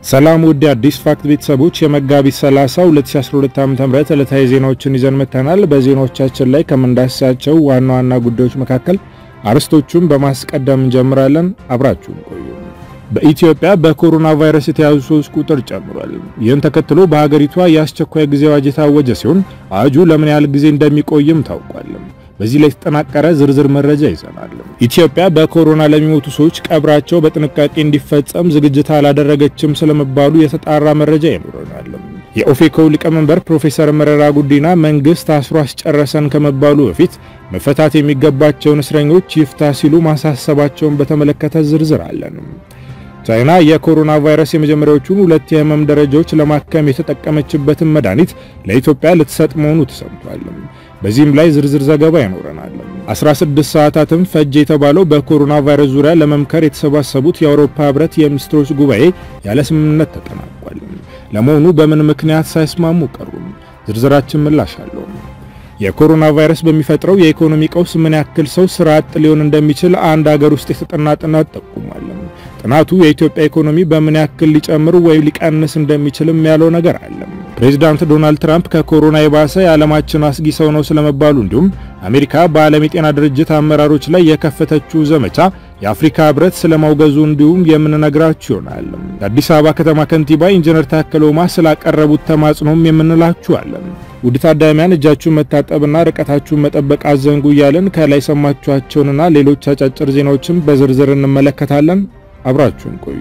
ሰላም ውድ አዲስ ፋክት ቤተሰቦች የመጋቢት 30 2012 ዓ.ም ዕለታዊ ዜናዎችን ይዘን መጥተናል። በዜናዎቻችን ላይ ከምንዳስሳቸው ዋና ዋና ጉዳዮች መካከል አርዕስቶቹን በማስቀደም እንጀምራለን። አብራችሁን ቆዩ። በኢትዮጵያ በኮሮና ቫይረስ የተያዙ ሰዎች ቁጥር ጨምሯል። ይህን ተከትሎ በሀገሪቷ የአስቸኳይ ጊዜ አዋጅ የታወጀ ሲሆን አዋጁ ለምን ያህል ጊዜ እንደሚቆይም ታውቋል። በዚህ ላይ የተጠናቀረ ዝርዝር መረጃ ይዘናል። ኢትዮጵያ በኮሮና ለሚሞቱ ሰዎች ቀብራቸው በጥንቃቄ እንዲፈጸም ዝግጅት አላደረገችም ስለመባሉ የተጣራ መረጃ ይኖረናል። የኦፌኮ ሊቀመንበር ፕሮፌሰር መረራ ጉዲና መንግስት አስሮ አስጨረሰን ከመባሉ በፊት መፈታት የሚገባቸውን እስረኞች ይፍታ ሲሉ ማሳሰባቸውን በተመለከተ ዝርዝር አለን። ቻይና የኮሮና ቫይረስ የመጀመሪያዎቹን ሁለት የህመም ደረጃዎች ለማከም የተጠቀመችበትን መድኃኒት ለኢትዮጵያ ልትሰጥ መሆኑ ተሰምቷል። በዚህም ላይ ዝርዝር ዘገባ ይኖረናል። 16 ሰዓታትም ፈጀ የተባለው በኮሮና ቫይረስ ዙሪያ ለመምከር የተሰባሰቡት የአውሮፓ ህብረት የሚኒስትሮች ጉባኤ ያለ ስምምነት ተጠናቋል። ለመሆኑ በምን ምክንያት ሳይስማሙ ቀሩ? ዝርዝራችን ምላሽ አለው። የኮሮና ቫይረስ በሚፈጥረው የኢኮኖሚ ቀውስ ምን ያክል ሰው ስራ አጥ ሊሆን እንደሚችል አንድ ሀገር ውስጥ የተጠና ጥናት ጠቁሟል። ጥናቱ የኢትዮጵያ ኢኮኖሚ በምን ያክል ሊጨምር ወይም ሊቀንስ እንደሚችልም ያለው ነገር አለ። ፕሬዚዳንት ዶናልድ ትራምፕ ከኮሮና የባሰ የዓለማችን አስጊ ሰው ነው ስለመባሉ እንዲሁም አሜሪካ በዓለም የጤና ድርጅት አመራሮች ላይ የከፈተችው ዘመቻ የአፍሪካ ህብረት ስለማውገዙ እንዲሁም የምንነግራችሁ ይሆናል። የአዲስ አበባ ከተማ ከንቲባ ኢንጂነር ታከለ ኡማ ስላቀረቡት ተማጽኖም የምንላችኋለን። ውድ ታዳሚያን እጃችሁን መታጠብና ርቀታችሁን መጠበቅ አዘንጉ እያለን ከላይ ሰማችኋቸውንና ሌሎች አጫጭር ዜናዎችን በዝርዝር እንመለከታለን። አብራችሁን ቆዩ።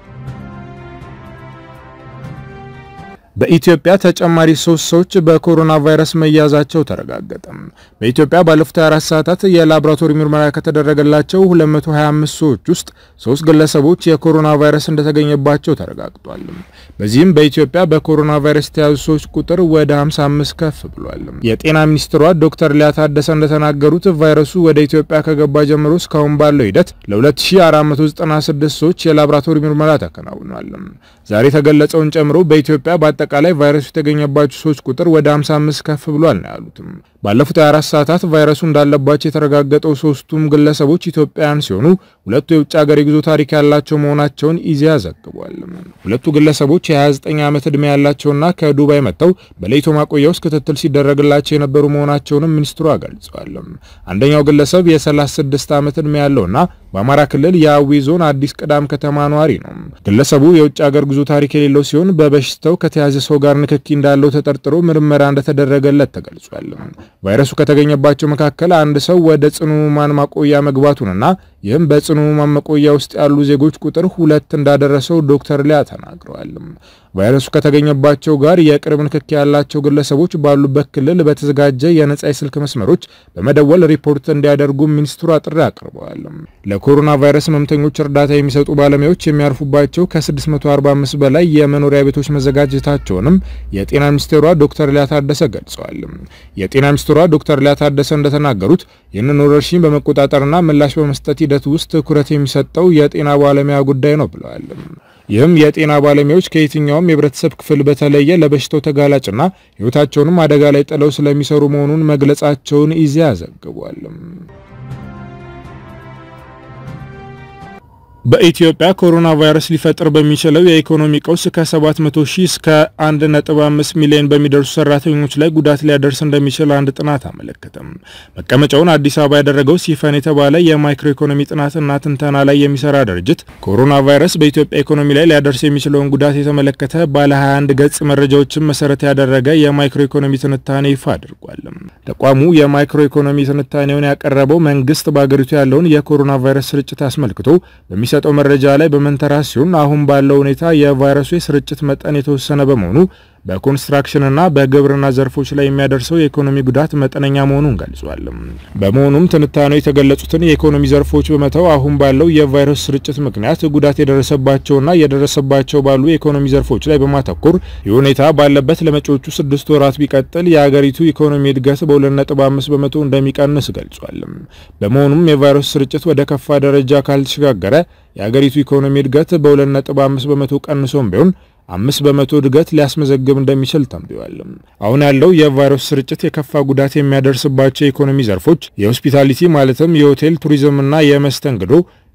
በኢትዮጵያ ተጨማሪ ሶስት ሰዎች በኮሮና ቫይረስ መያዛቸው ተረጋገጠ። በኢትዮጵያ ባለፉት 24 ሰዓታት የላቦራቶሪ ምርመራ ከተደረገላቸው 225 ሰዎች ውስጥ ሶስት ግለሰቦች የኮሮና ቫይረስ እንደተገኘባቸው ተረጋግጧል። በዚህም በኢትዮጵያ በኮሮና ቫይረስ የተያዙ ሰዎች ቁጥር ወደ 55 ከፍ ብሏል። የጤና ሚኒስትሯ ዶክተር ሊያ ታደሰ እንደተናገሩት ቫይረሱ ወደ ኢትዮጵያ ከገባ ጀምሮ እስካሁን ባለው ሂደት ለ2496 ሰዎች የላቦራቶሪ ምርመራ ተከናውኗል። ዛሬ የተገለጸውን ጨምሮ በኢትዮጵያ በአጠቃላይ ቫይረሱ የተገኘባቸው ሰዎች ቁጥር ወደ 55 ከፍ ብሏል ነው ያሉትም። ባለፉት 24 ሰዓታት ቫይረሱ እንዳለባቸው የተረጋገጠው ሶስቱም ግለሰቦች ኢትዮጵያውያን ሲሆኑ ሁለቱ የውጭ ሀገር የጉዞ ታሪክ ያላቸው መሆናቸውን ኢዜአ ዘግቧል። ሁለቱ ግለሰቦች የ29 ዓመት ዕድሜ ያላቸውና ከዱባይ መጥተው በለይቶ ማቆያ ውስጥ ክትትል ሲደረግላቸው የነበሩ መሆናቸውንም ሚኒስትሯ ገልጸዋል። አንደኛው ግለሰብ የ36 ዓመት ዕድሜ ያለውና በአማራ ክልል የአዊ ዞን አዲስ ቅዳም ከተማ ነዋሪ ነው። ግለሰቡ የውጭ ሀገር ጉዞ ታሪክ የሌለው ሲሆን በበሽታው ከተያዘ ሰው ጋር ንክኪ እንዳለው ተጠርጥሮ ምርመራ እንደተደረገለት ተገልጿል። ቫይረሱ ከተገኘባቸው መካከል አንድ ሰው ወደ ጽኑ ሕሙማን ማቆያ መግባቱንና ይህም በጽኑ ሕሙማን ማቆያ ውስጥ ያሉ ዜጎች ቁጥር ሁለት እንዳደረሰው ዶክተር ሊያ ተናግረዋል። ቫይረሱ ከተገኘባቸው ጋር የቅርብ ንክኪ ያላቸው ግለሰቦች ባሉበት ክልል በተዘጋጀ የነጻ የስልክ መስመሮች በመደወል ሪፖርት እንዲያደርጉ ሚኒስትሩ ጥሪ አቅርበዋል። ለኮሮና ቫይረስ ህመምተኞች እርዳታ የሚሰጡ ባለሙያዎች የሚያርፉባቸው ከ645 በላይ የመኖሪያ ቤቶች መዘጋጀታቸውንም የጤና ሚኒስቴሯ ዶክተር ሊያ ታደሰ ገልጸዋል። የጤና ሚኒስትሯ ዶክተር ሊያ ታደሰ እንደተናገሩት ይህንን ወረርሽኝ በመቆጣጠርና ምላሽ በመስጠት ሂደት ውስጥ ትኩረት የሚሰጠው የጤና ባለሙያ ጉዳይ ነው ብለዋል። ይህም የጤና ባለሙያዎች ከየትኛውም የህብረተሰብ ክፍል በተለየ ለበሽታው ተጋላጭና ህይወታቸውንም አደጋ ላይ ጥለው ስለሚሰሩ መሆኑን መግለጻቸውን ኢዜአ ዘግቧል። በኢትዮጵያ ኮሮና ቫይረስ ሊፈጥር በሚችለው የኢኮኖሚ ቀውስ ከ700 ሺህ እስከ 1.5 ሚሊዮን በሚደርሱ ሰራተኞች ላይ ጉዳት ሊያደርስ እንደሚችል አንድ ጥናት አመለከተም። መቀመጫውን አዲስ አበባ ያደረገው ሲፈን የተባለ የማይክሮ ኢኮኖሚ ጥናትና ትንተና ላይ የሚሰራ ድርጅት ኮሮና ቫይረስ በኢትዮጵያ ኢኮኖሚ ላይ ሊያደርስ የሚችለውን ጉዳት የተመለከተ ባለ 21 ገጽ መረጃዎችን መሰረት ያደረገ የማይክሮ ኢኮኖሚ ትንታኔ ይፋ አድርጓል። ተቋሙ የማይክሮ ኢኮኖሚ ትንታኔውን ያቀረበው መንግስት በአገሪቱ ያለውን የኮሮና ቫይረስ ስርጭት አስመልክቶ በሚሰጠው መረጃ ላይ በመንተራስ ሲሆን አሁን ባለው ሁኔታ የቫይረሱ የስርጭት መጠን የተወሰነ በመሆኑ በኮንስትራክሽንና በግብርና ዘርፎች ላይ የሚያደርሰው የኢኮኖሚ ጉዳት መጠነኛ መሆኑን ገልጿል። በመሆኑም ትንታኔው የተገለጹትን የኢኮኖሚ ዘርፎች በመተው አሁን ባለው የቫይረስ ስርጭት ምክንያት ጉዳት የደረሰባቸውና የደረሰባቸው ባሉ የኢኮኖሚ ዘርፎች ላይ በማተኮር ይህ ሁኔታ ባለበት ለመጪዎቹ ስድስት ወራት ቢቀጥል የሀገሪቱ ኢኮኖሚ እድገት በ2.5 በመቶ እንደሚቀንስ ገልጿል። በመሆኑም የቫይረስ ስርጭት ወደ ከፋ ደረጃ ካልተሸጋገረ የሀገሪቱ ኢኮኖሚ እድገት በ2.5 በመቶ ቀንሶም ቢሆን አምስት በመቶ እድገት ሊያስመዘግብ እንደሚችል ተንብዋል። አሁን ያለው የቫይረስ ስርጭት የከፋ ጉዳት የሚያደርስባቸው የኢኮኖሚ ዘርፎች የሆስፒታሊቲ ማለትም የሆቴል ቱሪዝምና የመስተንግዶ፣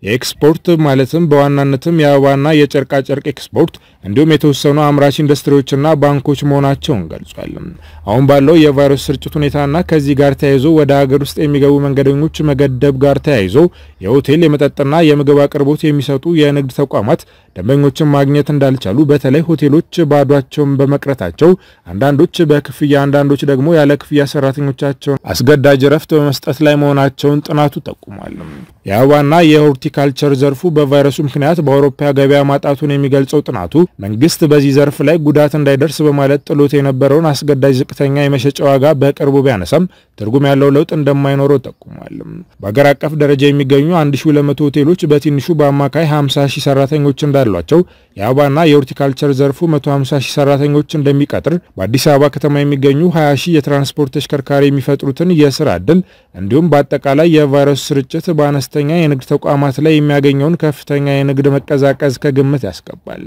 የኤክስፖርት ማለትም በዋናነትም የአበባና የጨርቃጨርቅ ኤክስፖርት እንዲሁም የተወሰኑ አምራች ኢንዱስትሪዎችና ባንኮች መሆናቸውን ገልጿል። አሁን ባለው የቫይረስ ስርጭት ሁኔታና ከዚህ ጋር ተያይዞ ወደ ሀገር ውስጥ የሚገቡ መንገደኞች መገደብ ጋር ተያይዞ የሆቴል የመጠጥና የምግብ አቅርቦት የሚሰጡ የንግድ ተቋማት ደንበኞችን ማግኘት እንዳልቻሉ፣ በተለይ ሆቴሎች ባዷቸውን በመቅረታቸው አንዳንዶች በክፍያ አንዳንዶች ደግሞ ያለ ክፍያ ሰራተኞቻቸውን አስገዳጅ ረፍት በመስጠት ላይ መሆናቸውን ጥናቱ ጠቁሟል። የአበባና የሆርቲካልቸር ዘርፉ በቫይረሱ ምክንያት በአውሮፓ ገበያ ማጣቱን የሚገልጸው ጥናቱ መንግስት በዚህ ዘርፍ ላይ ጉዳት እንዳይደርስ በማለት ጥሎት የነበረውን አስገዳጅ ዝቅተኛ የመሸጫ ዋጋ በቅርቡ ቢያነሳም ትርጉም ያለው ለውጥ እንደማይኖረው ጠቁሟል። በአገር አቀፍ ደረጃ የሚገኙ 1200 ሆቴሎች በትንሹ በአማካይ 50 ሺህ ሰራተኞች እንዳሏቸው የአበባና የሆርቲካልቸር ዘርፉ 150 ሺህ ሰራተኞች እንደሚቀጥር በአዲስ አበባ ከተማ የሚገኙ 20 ሺህ የትራንስፖርት ተሽከርካሪ የሚፈጥሩትን የስራ ዕድል እንዲሁም በአጠቃላይ የቫይረሱ ስርጭት በአነስተኛ የንግድ ተቋማት ላይ የሚያገኘውን ከፍተኛ የንግድ መቀዛቀዝ ከግምት ያስገባል።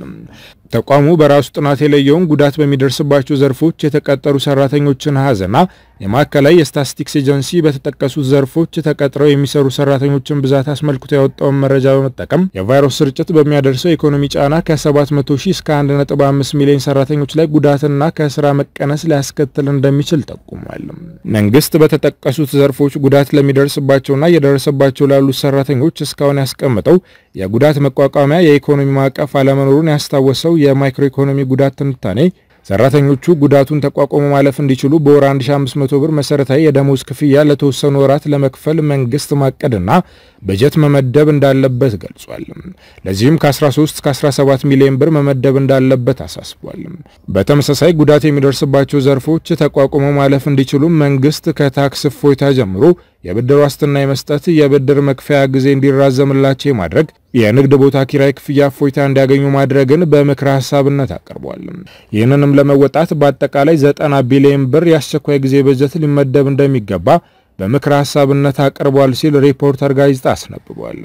ተቋሙ በራሱ ጥናት የለየውን ጉዳት በሚደርስባቸው ዘርፎች የተቀጠሩ ሰራተኞችን አሃዝና የማዕከላዊ የስታቲስቲክስ ኤጀንሲ በተጠቀሱት ዘርፎች ተቀጥረው የሚሰሩ ሰራተኞችን ብዛት አስመልክቶ ያወጣውን መረጃ በመጠቀም የቫይረስ ስርጭት በሚያደርሰው የኢኮኖሚ ጫና ከ700 ሺህ እስከ 1.5 ሚሊዮን ሰራተኞች ላይ ጉዳትና ከስራ መቀነስ ሊያስከትል እንደሚችል ጠቁሟል። መንግስት በተጠቀሱት ዘርፎች ጉዳት ለሚደርስባቸውና እየደረሰባቸው ላሉት ሰራተኞች እስካሁን ያስቀምጠው የጉዳት መቋቋሚያ የኢኮኖሚ ማዕቀፍ አለመኖሩን ያስታወሰው የማይክሮ ኢኮኖሚ ጉዳት ትንታኔ ሰራተኞቹ ጉዳቱን ተቋቁሞ ማለፍ እንዲችሉ በወር 1500 ብር መሰረታዊ የደሞዝ ክፍያ ለተወሰኑ ወራት ለመክፈል መንግስት ማቀድና በጀት መመደብ እንዳለበት ገልጿል። ለዚህም ከ13 እስከ 17 ሚሊዮን ብር መመደብ እንዳለበት አሳስቧል። በተመሳሳይ ጉዳት የሚደርስባቸው ዘርፎች ተቋቁሞ ማለፍ እንዲችሉ መንግስት ከታክስ እፎይታ ጀምሮ የብድር ዋስትና የመስጠት የብድር መክፈያ ጊዜ እንዲራዘምላቸው የማድረግ የንግድ ቦታ ኪራይ ክፍያ እፎይታ እንዲያገኙ ማድረግን በምክረ ሀሳብነት አቅርቧል። ይህንንም ለመወጣት በአጠቃላይ ዘጠና ቢሊዮን ብር የአስቸኳይ ጊዜ በጀት ሊመደብ እንደሚገባ በምክረ ሀሳብነት አቅርቧል ሲል ሪፖርተር ጋዜጣ አስነብቧል።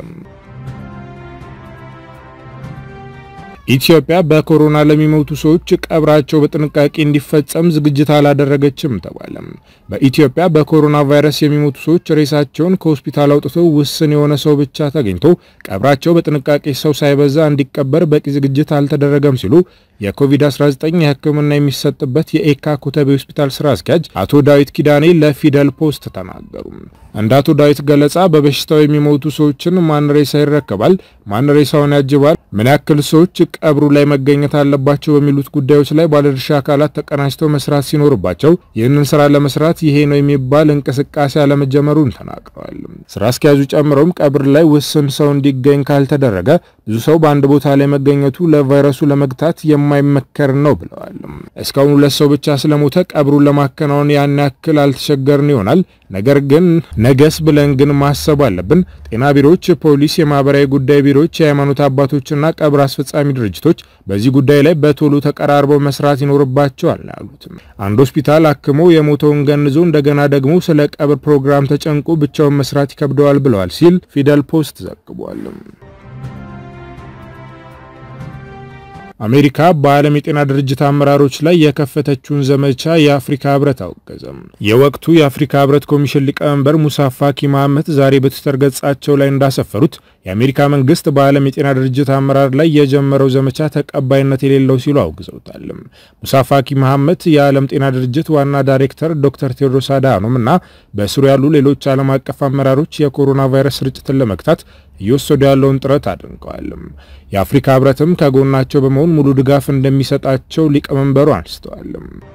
ኢትዮጵያ በኮሮና ለሚሞቱ ሰዎች ቀብራቸው በጥንቃቄ እንዲፈጸም ዝግጅት አላደረገችም ተባለ። በኢትዮጵያ በኮሮና ቫይረስ የሚሞቱ ሰዎች ሬሳቸውን ከሆስፒታል አውጥተው ውስን የሆነ ሰው ብቻ ተገኝቶ ቀብራቸው በጥንቃቄ ሰው ሳይበዛ እንዲቀበር በቂ ዝግጅት አልተደረገም ሲሉ የኮቪድ-19 የሕክምና የሚሰጥበት የኤካ ኮተቤ ሆስፒታል ስራ አስኪያጅ አቶ ዳዊት ኪዳኔ ለፊደል ፖስት ተናገሩ። እንደ አቶ ዳዊት ገለጻ በበሽታው የሚሞቱ ሰዎችን ማን ሬሳ ይረከባል፣ ማን ሬሳውን ያጅባል፣ ምን ያክል ሰዎች ቀብሩ ላይ መገኘት አለባቸው በሚሉት ጉዳዮች ላይ ባለድርሻ አካላት ተቀናጅተው መስራት ሲኖርባቸው ይህንን ስራ ለመስራት ይሄ ነው የሚባል እንቅስቃሴ አለመጀመሩን ተናግረዋል። ስራ አስኪያጁ ጨምረውም ቀብር ላይ ውስን ሰው እንዲገኝ ካልተደረገ ብዙ ሰው በአንድ ቦታ ላይ መገኘቱ ለቫይረሱ ለመግታት የማይመከር ነው ብለዋል። እስካሁን ሁለት ሰው ብቻ ስለሞተ ቀብሩን ለማከናወን ያን ያክል አልተቸገርን ይሆናል። ነገር ግን ነገስ ብለን ግን ማሰብ አለብን። ጤና ቢሮዎች፣ ፖሊስ፣ የማህበራዊ ጉዳይ ቢሮዎች፣ የሃይማኖት አባቶችና ቀብር አስፈጻሚ ድርጅቶች በዚህ ጉዳይ ላይ በቶሎ ተቀራርበው መስራት ይኖርባቸዋል ነው ያሉት። አንድ ሆስፒታል አክሞ የሞተውን ገንዞ እንደገና ደግሞ ስለ ቀብር ፕሮግራም ተጨንቆ ብቻውን መስራት ይከብደዋል ብለዋል ሲል ፊደል ፖስት ዘግቧል። አሜሪካ በዓለም የጤና ድርጅት አመራሮች ላይ የከፈተችውን ዘመቻ የአፍሪካ ህብረት አወገዘም። የወቅቱ የአፍሪካ ህብረት ኮሚሽን ሊቀመንበር ሙሳ ፋኪ መሐመድ ዛሬ በትዊተር ገጻቸው ላይ እንዳሰፈሩት የአሜሪካ መንግስት በዓለም የጤና ድርጅት አመራር ላይ የጀመረው ዘመቻ ተቀባይነት የሌለው ሲሉ አውግዘውታል። ሙሳ ፋኪ መሐመድ የዓለም ጤና ድርጅት ዋና ዳይሬክተር ዶክተር ቴዎድሮስ አድሃኖም እና በስሩ ያሉ ሌሎች ዓለም አቀፍ አመራሮች የኮሮና ቫይረስ ስርጭትን ለመግታት እየወሰዱ ያለውን ጥረት አድንቀዋል። የአፍሪካ ህብረትም ከጎናቸው በመሆን ሙሉ ድጋፍ እንደሚሰጣቸው ሊቀመንበሩ አንስተዋል።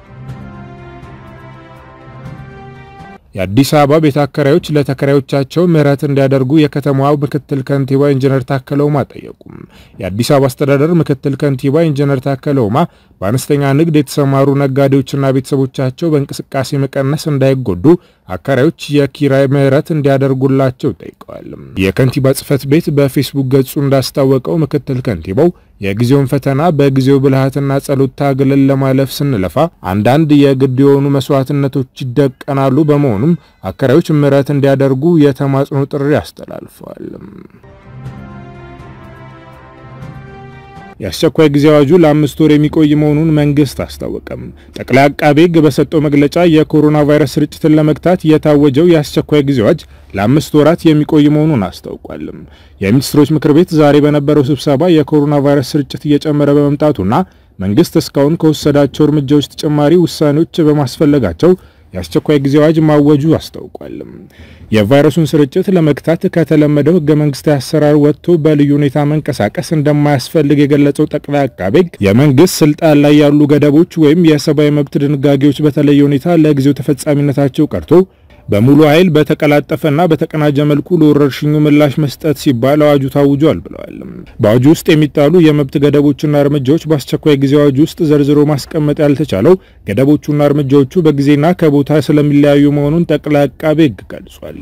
የአዲስ አበባ ቤት አከራዮች ለተከራዮቻቸው ምህረት እንዲያደርጉ የከተማዋ ምክትል ከንቲባ ኢንጂነር ታከለ ኡማ ጠየቁ። የአዲስ አበባ አስተዳደር ምክትል ከንቲባ ኢንጂነር ታከለ ኡማ በአነስተኛ ንግድ የተሰማሩ ነጋዴዎችና ቤተሰቦቻቸው በእንቅስቃሴ መቀነስ እንዳይጎዱ አከራዮች የኪራይ ምህረት እንዲያደርጉላቸው ጠይቀዋል። የከንቲባ ጽህፈት ቤት በፌስቡክ ገጹ እንዳስታወቀው ምክትል ከንቲባው የጊዜውን ፈተና በጊዜው ብልሃትና ጸሎት ታግለን ለማለፍ ስንለፋ አንዳንድ የግድ የሆኑ መስዋዕትነቶች ይደቀናሉ። በመሆኑም አከራዮች ምህረት እንዲያደርጉ የተማጽኖ ጥሪ አስተላልፈዋል። የአስቸኳይ ጊዜ አዋጁ ለአምስት ወር የሚቆይ መሆኑን መንግስት አስታወቀም። ጠቅላይ አቃቤ ሕግ በሰጠው መግለጫ የኮሮና ቫይረስ ስርጭትን ለመግታት የታወጀው የአስቸኳይ ጊዜ አዋጅ ለአምስት ወራት የሚቆይ መሆኑን አስታውቋል። የሚኒስትሮች ምክር ቤት ዛሬ በነበረው ስብሰባ የኮሮና ቫይረስ ስርጭት እየጨመረ በመምጣቱና መንግስት እስካሁን ከወሰዳቸው እርምጃዎች ተጨማሪ ውሳኔዎች በማስፈለጋቸው የአስቸኳይ ጊዜ አዋጅ ማወጁ አስታውቋል። የቫይረሱን ስርጭት ለመግታት ከተለመደው ህገ መንግስታዊ አሰራር ወጥቶ በልዩ ሁኔታ መንቀሳቀስ እንደማያስፈልግ የገለጸው ጠቅላይ አቃቤ ሕግ የመንግስት ስልጣን ላይ ያሉ ገደቦች ወይም የሰብአዊ መብት ድንጋጌዎች በተለየ ሁኔታ ለጊዜው ተፈጻሚነታቸው ቀርቶ በሙሉ ኃይል በተቀላጠፈና በተቀናጀ መልኩ ለወረርሽኙ ምላሽ መስጠት ሲባል አዋጁ ታውጇል ብለዋል። በአዋጁ ውስጥ የሚጣሉ የመብት ገደቦችና እርምጃዎች በአስቸኳይ ጊዜ አዋጁ ውስጥ ዘርዝሮ ማስቀመጥ ያልተቻለው ገደቦቹና እርምጃዎቹ በጊዜና ከቦታ ስለሚለያዩ መሆኑን ጠቅላይ አቃቤ ሕግ ገልጿል።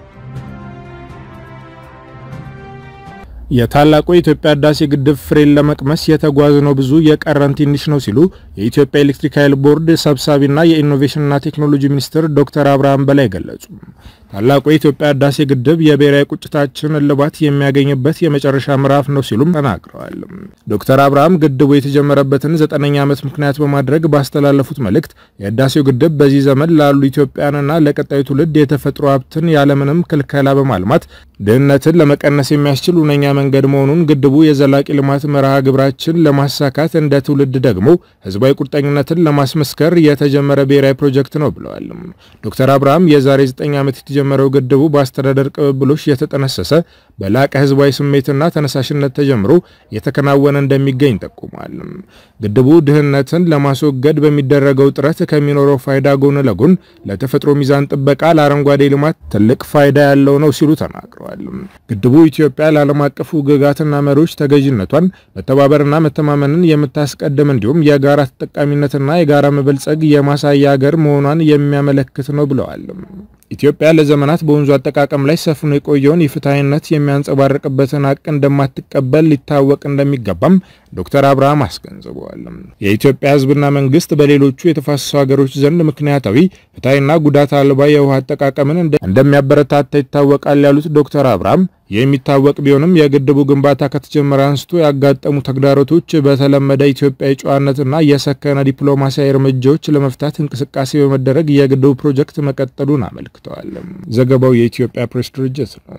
የታላቁ የኢትዮጵያ ህዳሴ ግድብ ፍሬን ለመቅመስ የተጓዝነው ብዙ የቀረን ትንሽ ነው ሲሉ የኢትዮጵያ ኤሌክትሪክ ኃይል ቦርድ ሰብሳቢና የኢኖቬሽንና ቴክኖሎጂ ሚኒስትር ዶክተር አብርሃም በላይ ገለጹ። ታላቁ የኢትዮጵያ ህዳሴ ግድብ የብሔራዊ ቁጭታችን እልባት የሚያገኝበት የመጨረሻ ምዕራፍ ነው ሲሉም ተናግረዋል። ዶክተር አብርሃም ግድቡ የተጀመረበትን ዘጠነኛ ዓመት ምክንያት በማድረግ ባስተላለፉት መልእክት የህዳሴው ግድብ በዚህ ዘመን ላሉ ኢትዮጵያንና ለቀጣዩ ትውልድ የተፈጥሮ ሀብትን ያለምንም ክልከላ በማልማት ድህነትን ለመቀነስ የሚያስችል ሁነኛ መንገድ መሆኑን ግድቡ የዘላቂ ልማት መርሃ ግብራችን ለማሳካት እንደ ትውልድ ደግሞ ህዝባዊ ቁርጠኝነትን ለማስመስከር የተጀመረ ብሔራዊ ፕሮጀክት ነው ብለዋል። ዶክተር አብርሃም የዛሬ 9 ዓመት የተጀመረው ግድቡ በአስተዳደር ቅብብሎች የተጠነሰሰ በላቀ ህዝባዊ ስሜትና ተነሳሽነት ተጀምሮ የተከናወነ እንደሚገኝ ጠቁሟል። ግድቡ ድህነትን ለማስወገድ በሚደረገው ጥረት ከሚኖረው ፋይዳ ጎን ለጎን ለተፈጥሮ ሚዛን ጥበቃ፣ ለአረንጓዴ ልማት ትልቅ ፋይዳ ያለው ነው ሲሉ ተናግረዋል። ግድቡ ኢትዮጵያ ለዓለም አቀፉ ግጋትና መሪዎች ተገዥነቷን መተባበርና መተማመንን የምታስቀድም እንዲሁም የጋራ ተጠቃሚነትና የጋራ መበልጸግ የማሳያ ሀገር መሆኗን የሚያመለክት ነው ብለዋል። ኢትዮጵያ ለዘመናት በወንዙ አጠቃቀም ላይ ሰፍኖ የቆየውን የፍትሐዊነት የሚያንጸባርቅበትን ሀቅ እንደማትቀበል ሊታወቅ እንደሚገባም ዶክተር አብርሃም አስገንዝበዋል። የኢትዮጵያ ሕዝብና መንግስት በሌሎቹ የተፋሰሱ ሀገሮች ዘንድ ምክንያታዊ ፍትሐዊና ጉዳት አልባ የውሃ አጠቃቀምን እንደሚያበረታታ ይታወቃል ያሉት ዶክተር አብርሃም የሚታወቅ ቢሆንም የግድቡ ግንባታ ከተጀመረ አንስቶ ያጋጠሙ ተግዳሮቶች በተለመደ ኢትዮጵያዊ ጨዋነትና የሰከነ ዲፕሎማሲያዊ እርምጃዎች ለመፍታት እንቅስቃሴ በመደረግ የግድቡ ፕሮጀክት መቀጠሉን አመልክተዋል። ዘገባው የኢትዮጵያ ፕሬስ ድርጅት ነው።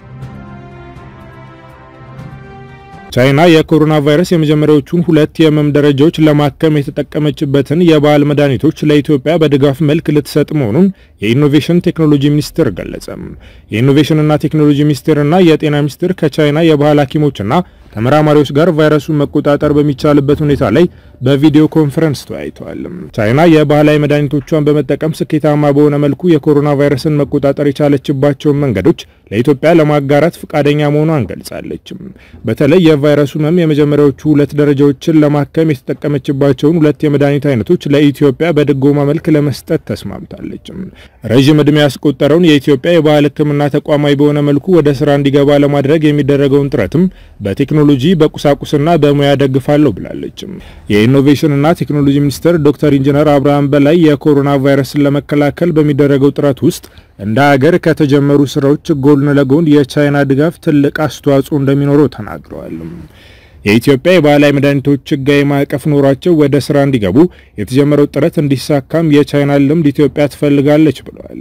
ቻይና የኮሮና ቫይረስ የመጀመሪያዎቹን ሁለት የህመም ደረጃዎች ለማከም የተጠቀመችበትን የባህል መድኃኒቶች ለኢትዮጵያ በድጋፍ መልክ ልትሰጥ መሆኑን የኢኖቬሽን ቴክኖሎጂ ሚኒስቴር ገለጸ። የኢኖቬሽንና ቴክኖሎጂ ሚኒስቴርና የጤና ሚኒስቴር ከቻይና የባህል ሐኪሞችና ተመራማሪዎች ጋር ቫይረሱን መቆጣጠር በሚቻልበት ሁኔታ ላይ በቪዲዮ ኮንፈረንስ ተወያይተዋል። ቻይና የባህላዊ መድኃኒቶቿን በመጠቀም ስኬታማ በሆነ መልኩ የኮሮና ቫይረስን መቆጣጠር የቻለችባቸውን መንገዶች ለኢትዮጵያ ለማጋራት ፈቃደኛ መሆኗን ገልጻለች። በተለይ የቫይረሱ ህመም የመጀመሪያዎቹ ሁለት ደረጃዎችን ለማከም የተጠቀመችባቸውን ሁለት የመድኃኒት አይነቶች ለኢትዮጵያ በድጎማ መልክ ለመስጠት ተስማምታለች። ረዥም ዕድሜ ያስቆጠረውን የኢትዮጵያ የባህል ሕክምና ተቋማዊ በሆነ መልኩ ወደ ስራ እንዲገባ ለማድረግ የሚደረገውን ጥረትም በቴክኖሎጂ በቁሳቁስና በሙያ ደግፋለሁ ብላለች። የኢኖቬሽንና ቴክኖሎጂ ሚኒስትር ዶክተር ኢንጂነር አብርሃም በላይ የኮሮና ቫይረስን ለመከላከል በሚደረገው ጥረት ውስጥ እንደ ሀገር ከተጀመሩ ስራዎች ጎን ለጎን የቻይና ድጋፍ ትልቅ አስተዋጽኦ እንደሚኖረው ተናግረዋል። የኢትዮጵያ የባህላዊ መድኃኒቶች ህጋዊ ማዕቀፍ ኖሯቸው ወደ ስራ እንዲገቡ የተጀመረው ጥረት እንዲሳካም የቻይና ልምድ ኢትዮጵያ ትፈልጋለች ብለዋል።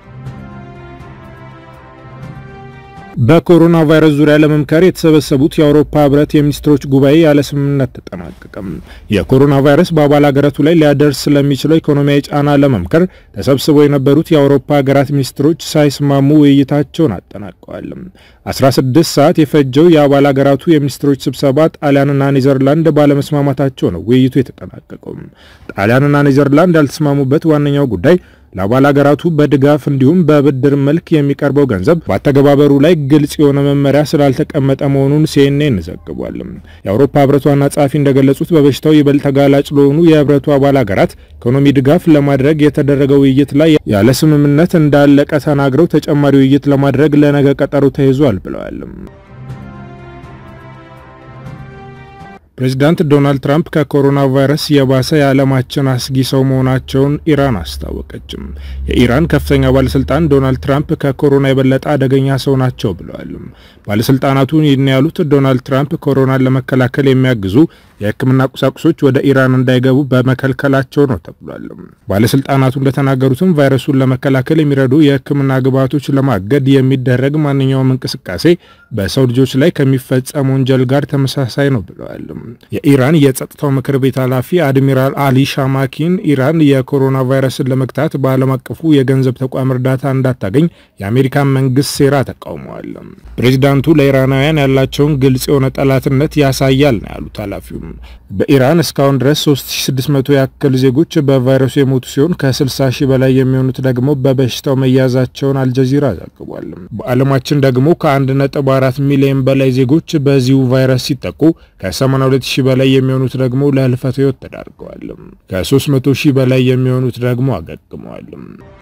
በኮሮና ቫይረስ ዙሪያ ለመምከር የተሰበሰቡት የአውሮፓ ህብረት የሚኒስትሮች ጉባኤ ያለ ስምምነት ተጠናቀቀም። የኮሮና ቫይረስ በአባል ሀገራቱ ላይ ሊያደርስ ስለሚችለው ኢኮኖሚያዊ ጫና ለመምከር ተሰብስበው የነበሩት የአውሮፓ ሀገራት ሚኒስትሮች ሳይስማሙ ውይይታቸውን አጠናቀዋል። 16 ሰዓት የፈጀው የአባል ሀገራቱ የሚኒስትሮች ስብሰባ ጣሊያንና ኔዘርላንድ ባለመስማማታቸው ነው ውይይቱ የተጠናቀቀው። ጣሊያንና ኔዘርላንድ ያልተስማሙበት ዋነኛው ጉዳይ ለአባል ሀገራቱ በድጋፍ እንዲሁም በብድር መልክ የሚቀርበው ገንዘብ በአተገባበሩ ላይ ግልጽ የሆነ መመሪያ ስላልተቀመጠ መሆኑን ሲኤንኤን ዘግቧል። የአውሮፓ ህብረት ዋና ጸሐፊ እንደገለጹት በበሽታው ይበልጥ ተጋላጭ ለሆኑ የህብረቱ አባል ሀገራት ኢኮኖሚ ድጋፍ ለማድረግ የተደረገው ውይይት ላይ ያለ ስምምነት እንዳለቀ ተናግረው ተጨማሪ ውይይት ለማድረግ ለነገ ቀጠሮ ተይዟል ብለዋል። ፕሬዚዳንት ዶናልድ ትራምፕ ከኮሮና ቫይረስ የባሰ የዓለማችን አስጊ ሰው መሆናቸውን ኢራን አስታወቀችም። የኢራን ከፍተኛ ባለስልጣን ዶናልድ ትራምፕ ከኮሮና የበለጠ አደገኛ ሰው ናቸው ብለዋል። ባለስልጣናቱ ይህን ያሉት ዶናልድ ትራምፕ ኮሮናን ለመከላከል የሚያግዙ የሕክምና ቁሳቁሶች ወደ ኢራን እንዳይገቡ በመከልከላቸው ነው ተብሏል። ባለስልጣናቱ እንደተናገሩትም ቫይረሱን ለመከላከል የሚረዱ የሕክምና ግብዓቶች ለማገድ የሚደረግ ማንኛውም እንቅስቃሴ በሰው ልጆች ላይ ከሚፈጸም ወንጀል ጋር ተመሳሳይ ነው ብለዋል። የኢራን የጸጥታው ምክር ቤት ኃላፊ አድሚራል አሊ ሻማኪን ኢራን የኮሮና ቫይረስን ለመግታት በዓለም አቀፉ የገንዘብ ተቋም እርዳታ እንዳታገኝ የአሜሪካን መንግስት ሴራ ተቃውመዋል። ፕሬዚዳንቱ ለኢራናውያን ያላቸውን ግልጽ የሆነ ጠላትነት ያሳያል ነው ያሉት ኃላፊው። በኢራን እስካሁን ድረስ 3600 ያክል ዜጎች በቫይረሱ የሞቱ ሲሆን ከ60 ሺህ በላይ የሚሆኑት ደግሞ በበሽታው መያዛቸውን አልጀዚራ ዘግቧል። በዓለማችን ደግሞ ከ1.4 ሚሊዮን በላይ ዜጎች በዚሁ ቫይረስ ሲጠቁ ከ82 ሺህ በላይ የሚሆኑት ደግሞ ለህልፈተ ህይወት ተዳርገዋል። ከ300 ሺህ በላይ የሚሆኑት ደግሞ አገግመዋል።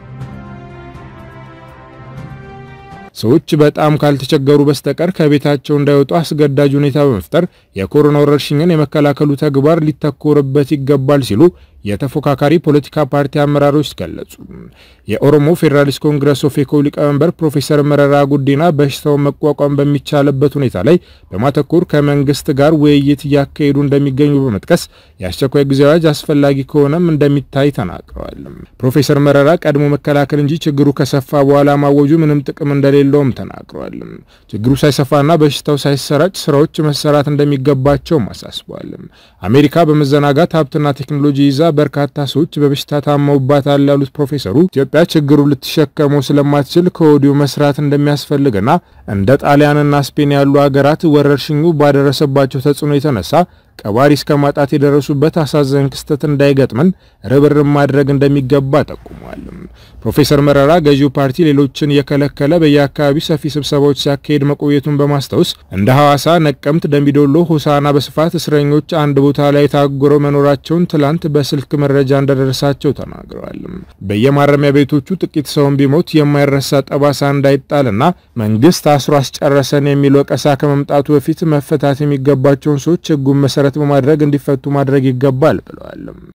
ሰዎች በጣም ካልተቸገሩ በስተቀር ከቤታቸው እንዳይወጡ አስገዳጅ ሁኔታ በመፍጠር የኮሮና ወረርሽኝን የመከላከሉ ተግባር ሊተኮርበት ይገባል ሲሉ የተፎካካሪ ፖለቲካ ፓርቲ አመራሮች ገለጹ። የኦሮሞ ፌዴራሊስት ኮንግረስ ኦፌኮ ሊቀመንበር ፕሮፌሰር መረራ ጉዲና በሽታውን መቋቋም በሚቻልበት ሁኔታ ላይ በማተኮር ከመንግስት ጋር ውይይት እያካሄዱ እንደሚገኙ በመጥቀስ የአስቸኳይ ጊዜ አዋጅ አስፈላጊ ከሆነም እንደሚታይ ተናግረዋል። ፕሮፌሰር መረራ ቀድሞ መከላከል እንጂ ችግሩ ከሰፋ በኋላ ማወጁ ምንም ጥቅም እንደሌለውም ተናግረዋል። ችግሩ ሳይሰፋና በሽታው ሳይሰራጭ ስራዎች መሰራት እንደሚገባቸውም አሳስበዋል። አሜሪካ በመዘናጋት ሀብትና ቴክኖሎጂ ይዛ በርካታ ሰዎች በበሽታ ታመውባታል ያሉት ፕሮፌሰሩ ኢትዮጵያ ችግሩ ልትሸከመው ስለማትችል ከወዲሁ መስራት እንደሚያስፈልግና እንደ ጣሊያንና ስፔን ያሉ ሀገራት ወረርሽኙ ባደረሰባቸው ተጽዕኖ የተነሳ ቀባሪ እስከ ማጣት የደረሱበት አሳዛኝ ክስተት እንዳይገጥመን ርብርብ ማድረግ እንደሚገባ ጠቁሟል። ፕሮፌሰር መረራ ገዢው ፓርቲ ሌሎችን የከለከለ በየአካባቢው ሰፊ ስብሰባዎች ሲያካሄድ መቆየቱን በማስታወስ እንደ ሐዋሳ፣ ነቀምት፣ ደምቢዶሎ፣ ሆሳና በስፋት እስረኞች አንድ ቦታ ላይ ታጉረው መኖራቸውን ትላንት በስልክ መረጃ እንደደረሳቸው ተናግረዋል። በየማረሚያ ቤቶቹ ጥቂት ሰውን ቢሞት የማይረሳ ጠባሳ እንዳይጣልና መንግስት አስሮ አስጨረሰን የሚል ወቀሳ ከመምጣቱ በፊት መፈታት የሚገባቸውን ሰዎች ህጉን መሰረት በማድረግ እንዲፈቱ ማድረግ ይገባል ብለዋል።